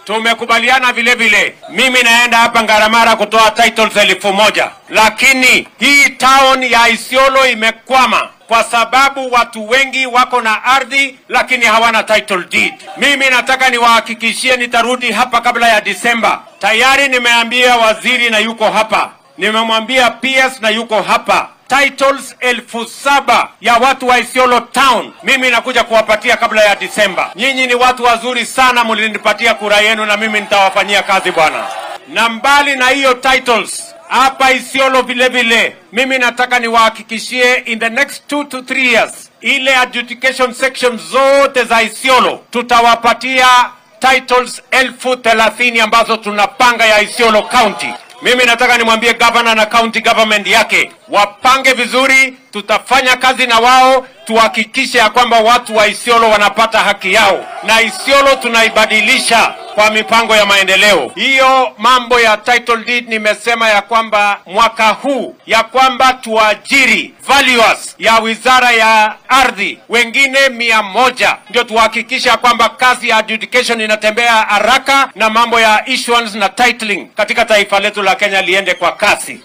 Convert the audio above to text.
tumekubaliana vile vile, mimi naenda hapa Ngaramara kutoa titles elfu moja lakini hii town ya Isiolo imekwama kwa sababu watu wengi wako na ardhi lakini hawana title deed. Mimi nataka niwahakikishie nitarudi hapa kabla ya Disemba. Tayari nimeambia waziri na yuko hapa, nimemwambia PS na yuko hapa titles elfu saba ya watu wa Isiolo town mimi nakuja kuwapatia kabla ya Disemba. Nyinyi ni watu wazuri sana, mlinipatia kura yenu na mimi nitawafanyia kazi bwana. Na mbali na hiyo titles hapa Isiolo vile vile, mimi nataka niwahakikishie in the next two to three years, ile adjudication section zote za Isiolo tutawapatia titles elfu thelathini ambazo tunapanga ya Isiolo County. Mimi nataka nimwambie gavana na county government yake wapange vizuri, tutafanya kazi na wao tuhakikishe ya kwamba watu wa Isiolo wanapata haki yao, na Isiolo tunaibadilisha kwa mipango ya maendeleo. Hiyo mambo ya title deed nimesema ya kwamba mwaka huu ya kwamba tuajiri valuers ya wizara ya ardhi wengine mia moja ndio tuhakikishe ya kwamba kazi ya adjudication inatembea haraka na mambo ya issuance na titling katika taifa letu la Kenya liende kwa kasi.